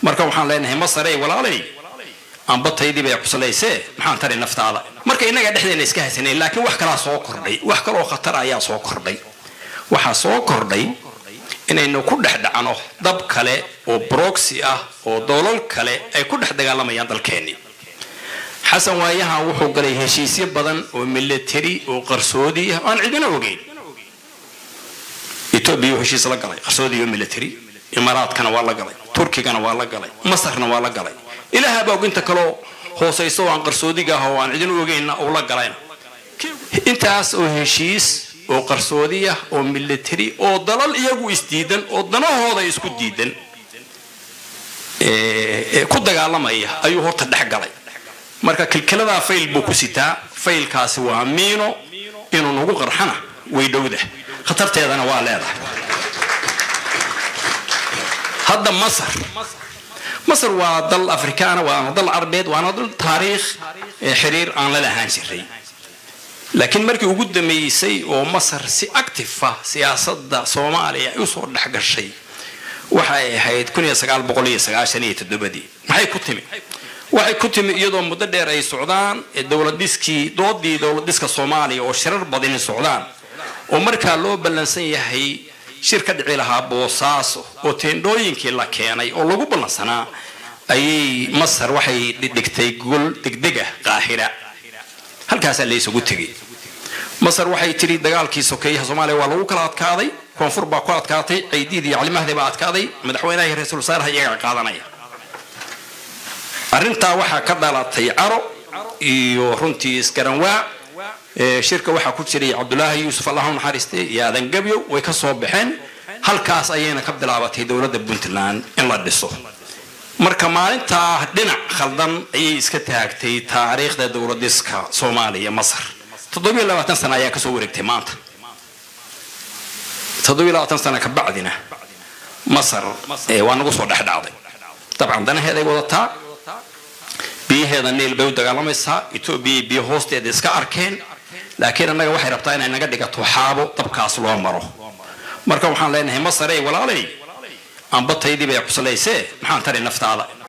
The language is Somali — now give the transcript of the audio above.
marka waxaan leenahay masarey walaalay ambataydii bay cuslaysee maxaan tari naftaada marka innaga dhexdeena iska haysanayn laakiin wax kalaa soo kordhay wax kaloo khatar ayaa soo kordhay waxaa soo kordhay inaynu ku dhex dhacno dab kale oo broxy ah oo doolal kale ay ku dhex dagaalamayaan dalkeennii xasan waayahan wuxuu galay heshiisyo badan oo military oo qarsoodi ah aan cidina ogeyn etoobiya heshiis la galay qarsoodi iyo military imaaraadkana waa la galay turkigana waa la galay masarna waa la galay ilaaha baa inta kaloo hoosayso oo aan qarsoodiga ah oo aan cidina ogeynna uu la galayna intaas oo heshiis oo qarsoodi ah oo military oo dalal iyagu isdiidan oo danahooda isku diidan ku dagaalamaya ayuu horta dhex galay marka kilkiladaa fayl buu ku sitaa faylkaasi waa miino inuu nagu qarxana way dhowda khatarteedana waa leedahay hadda masar masar waa dal afrikaana waana dal carbeed waana dal taariikh xiriir aan la lahaan jiray laakiin markii ugu dambeysay oo masar si active ah siyaasadda soomaaliya ay usoo dhex gashay waxay ahayd maxay ku timi waxay ku timi iyadoo muddo dheer ay socdaan dowladiskii doodii dowladiska soomaaliya oo shirar badani socdaan oo markaa loo ballansan yahay shir ka dhici lahaa boosaaso oo teendhooyinkii la keenay oo lagu ballansanaa ayay masar waxay dhigtay gol degdega qaahira halkaasaa la isugu tegay masar waxay tidhi dagaalkii sokeeyaha soomaaliya waa lagu kala adkaaday koonfur baa ku adkaatay caydiid iyo calimahdii baa adkaaday madaxweynaha iyo ra-iisul wasaaraha iyagaa qaadanaya arrintaa waxaa ka dhalatay caro iyo runtii isgaranwaa shirka waxaa ku jiray cabdulaahi yuusuf allah u naxariistay iyo aadan gabyo way ka soo baxeen halkaas ayayna ka bilaabatay dowladda puntland in la dhiso marka maalintaa dhinac khaldan ayay iska taagtay taariikhda dowladiska soomaaliya masar toddobiyo labaatan sana ayaa kasoo wareegtay maanta toddobiyo labaatan sana ka bacdina masar waa nagu soo dhexdhacday dabcan danaheeday wadataa biyaheeda niil bay u dagaalamaysaa etoobiya biyo hoosteeda iska arkeen laakiin annaga waxay rabtaa inay naga dhigato xaabo dabkaas loo maro marka waxaan leenahay masarey walaalay ambataydii bay cuslaysee maxaan tari naftaada